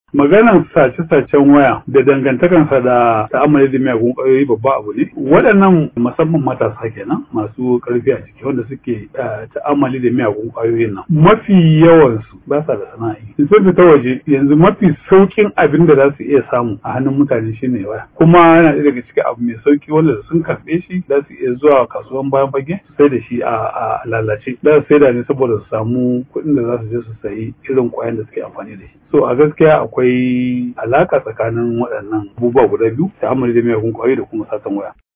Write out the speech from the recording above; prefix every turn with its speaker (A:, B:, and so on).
A: maganar sace-sacen waya da dangantakansa da ta'amali da miyagun ƙwayoyi babba abu ne waɗannan musamman matasa kenan masu ƙarfi a ciki wanda suke ta'amali da miyagun ƙwayoyin nan mafi yawansu ba sa da sana'i in sun fita waje yanzu mafi saukin abin da za su iya samu a hannun mutane shine waya kuma yana ɗaya daga cikin abu mai sauki wanda da sun karɓe shi za su iya zuwa kasuwan bayan fage sai da shi a lalace za su saida ne saboda su samu kuɗin da za su je su sayi irin ƙwayan da suke amfani da shi so a gaskiya akwai alaka tsakanin waɗannan abubuwa guda biyu ta'amali da miyagun ƙwayoyi da kuma satan waya